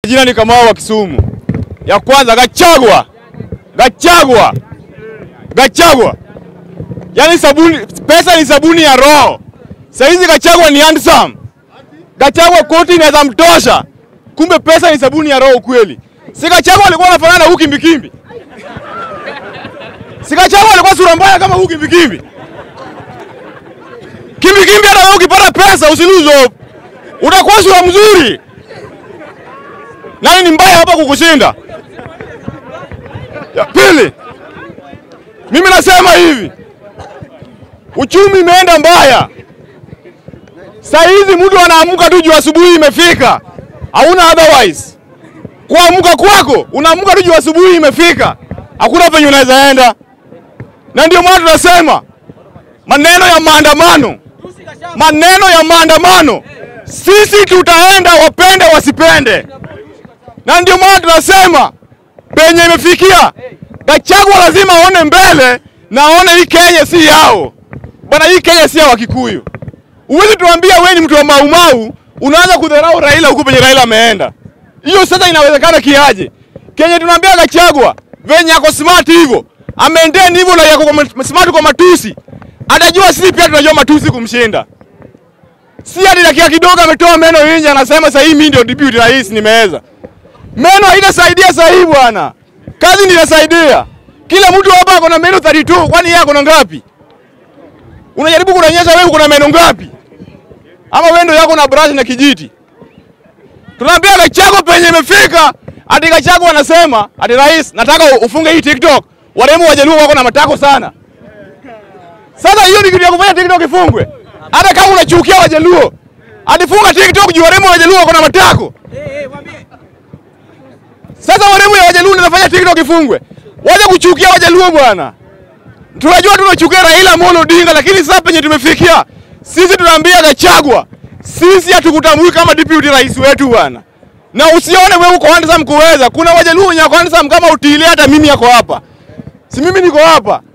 Jina ni Kamau wa Kisumu. Ya kwanza Gachagua, Gachagua, Gachagua. Yaani sabuni, pesa ni sabuni ya roho. Saizi Gachagua ni handsome. Gachagua koti inaweza mtosha, kumbe pesa ni sabuni ya roho kweli. Si Gachagua alikuwa anafanana na huyu kimbikimbi? Si Gachagua alikuwa sura mbaya kama huyu kimbikimbi? Kimbikimbi hata wewe ukipata pesa usiluzo, utakuwa sura mzuri. Nani ni mbaya hapa kukushinda? Ya pili, mimi nasema hivi, uchumi imeenda mbaya. Saa hizi mtu anaamka tu juu asubuhi imefika, hauna otherwise. Kuamka kwako unaamka tu juu asubuhi imefika, hakuna penye unaweza enda, na ndio maana tunasema maneno ya maandamano, maneno ya maandamano, sisi tutaenda, wapende wasipende na ndio maana tunasema penye imefikia, Gachagua lazima aone mbele na aone hii Kenya si yao bwana. Hii Kenya si ya Wakikuyu. Huwezi tuambia wewe ni mtu wa Maumau unaanza kudharau Raila huku penye Raila ameenda. Hiyo sasa inawezekana kiaje? Kenya tunaambia Gachagua venye ako smart hivyo ameintain hivyo na yako kwa smart kwa matusi, atajua sisi pia tunajua matusi kumshinda. Si hadi dakika kidogo ametoa meno nje, anasema sasa hii mimi ndio deputy rais nimeweza Meno haitasaidia sasa hivi bwana, kazi ndio inasaidia. Kila mtu hapa ako na meno 32, kwani yeye ako na ngapi? Unajaribu kuonyesha wewe uko na meno ngapi? Ama wewe ndio yako na brush na kijiti? Tunaambia Gachagua penye imefika, ati Gachagua anasema ati rais, nataka ufunge hii TikTok. Waremu wajaluo wako na matako sana. Sasa hiyo ni kitu ya kufanya TikTok ifungwe. Hata kama unachukia wajaluo, atifunga TikTok juu waremu wajaluo wako na matako. Sasa waremu ya Wajaluo nafanya TikTok ifungwe. Waje kuchukia Wajaluo bwana. Tunajua tunachukia Raila Amolo Odinga lakini sasa penye tumefikia sisi tunaambia Gachagua sisi hatukutambui kama deputy rais wetu bwana. Na usione wewe uko handsome kuweza. Kuna Wajaluo wenye wako handsome kama Utile hata mimi yako hapa. Si mimi niko hapa.